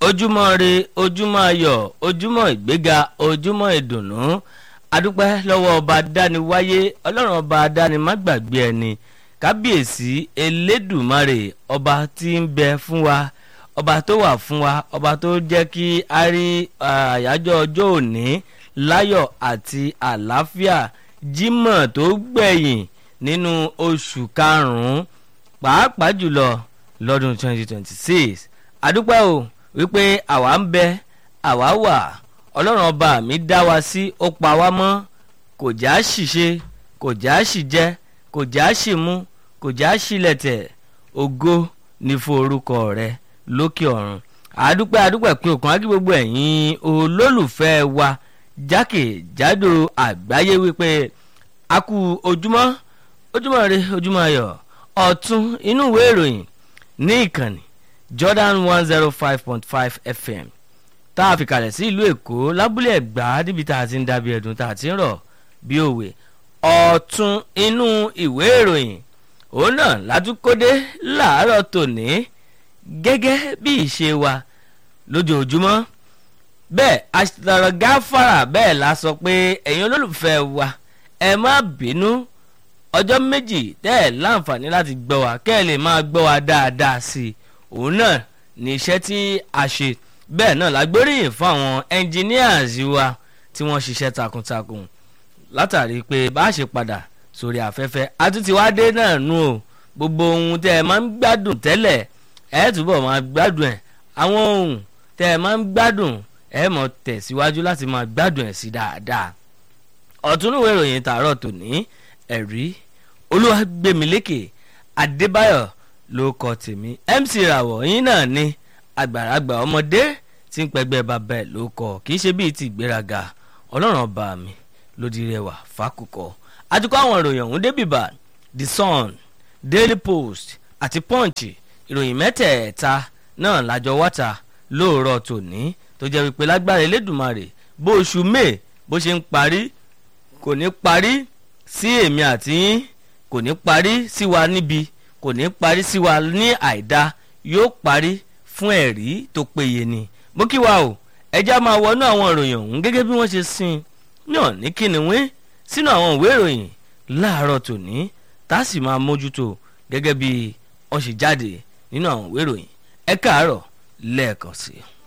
ojúmọ́ re ojúmọ́ ayọ̀ ojúmọ́ ìgbéga ojúmọ́ ìdùnnú adúpẹ́ lọ́wọ́ ọba dániwáyé ọlọ́run ọba dánimágbàgbé ẹni kábíyèsí elédùmarè ọba tí ń bẹ fún wa ọba tó wà fún wa ọba tó jẹ́ kí a rí àyájọ́ ọjọ́ òní láyọ̀ àti àlàáfíà jímọ̀ tó gbẹ̀yìn nínú oṣù karùn-ún pàápàá jùlọ lọ́dún 2026 adúpẹ́ o wípé àwa ń bẹ àwa wà ọlọ́run ọba mi dá wa sí ó pa wá mọ́ kò já ṣìṣe kò já ṣìjẹ kò já ṣìmú kò já ṣìlẹ̀tẹ̀ ògo ní fún orúkọ rẹ lókè ọ̀run àdúpẹ́ àdúpẹ́ pé òkun ági gbogbo ẹ̀yin olólùfẹ́ wa jákèjádò àgbáyé wípé a kú ojúmọ́ ojúmọ́ rẹ ojúmọ́ ayọ̀ ọ̀tún inú ìwé ìròyìn ní ìkànnì Jordan one zero five point five FM tá a fi kalẹ̀ sí ìlú Èkó lábúlé Ẹ̀gbá níbi tá a ti ń dábìí ẹ̀dùn tá a ti ń rọ̀ bí òwe ọ̀tún inú ìwé ìròyìn òun náà látúkọ́dé láàárọ̀ tòní gẹ́gẹ́ bí ìṣe wa lójoojúmọ́ bẹ́ẹ̀ àṣìtàrọ̀ gáfàrà bẹ́ẹ̀ la sọ pé ẹ̀yin olólùfẹ́ wa ẹ má bínú ọjọ́ méjì tẹ́ ẹ̀ láǹfààní láti gbọ́ wa kẹ́ ẹ lè máa gbọ́ wa dáadáa sí i òun náà ní iṣẹ́ tí a ṣe bẹ́ẹ̀ náà la gbóríyìn fún àwọn engineers wa tí wọ́n ṣiṣẹ́ takuntakun látàrí pé bá a ṣe padà sórí afẹ́fẹ́ àtúntí wá dé náà nù o gbogbo ohun tẹ́ ẹ máa ń gbádùn tẹ́lẹ̀ ẹ túbọ̀ máa gbádùn ẹ̀ àwọn ohun tẹ́ ẹ máa ń gbádùn ẹ mọ̀ tẹ̀síwájú láti máa gbádùn ẹ̀ sí dáadáa ọ̀túnúwé ìròyìn tààrọ̀ tòní ẹ̀rí olúwàgbẹ̀mílékè adébáyọ̀ ló kọ tèmi mc ràwọ̀ yín náà ni àgbàlagbà ọmọdé tí ń pẹgbẹ́ bàbá ẹ̀ ló kọ kì í ṣe bíi ti ìgbéraga ọlọ́run ọba mi lódì rẹwà fákùkọ àtikọ́ àwọn ìròyìn ọ̀hún débìbà the sun daily post àti punch ìròyìn mẹ́tẹ̀ẹ̀ta náà lájọ wáta lóòrọ̀ tòní tó jẹ́ wípé lágbára elédùnmarè bó oṣù may bó ṣe ń parí kò ní parí sí èmi àti yín kò ní parí sí wa níbi kò ní parí sí wa ní àìdá yóò parí fún ẹ̀rí tó péye ni mo kí wa o ẹjá máa wọnú àwọn ìròyìn ọ̀hún gẹ́gẹ́ bí wọ́n ṣe sin náà ní kíniwín sínú àwọn ìwé ìròyìn láàárọ̀ tòní tá a sì máa mójútó gẹ́gẹ́ bí wọ́n ṣe jáde nínú àwọn ìwé ìròyìn ẹ káàárọ̀ lẹ́ẹ̀kan sí i.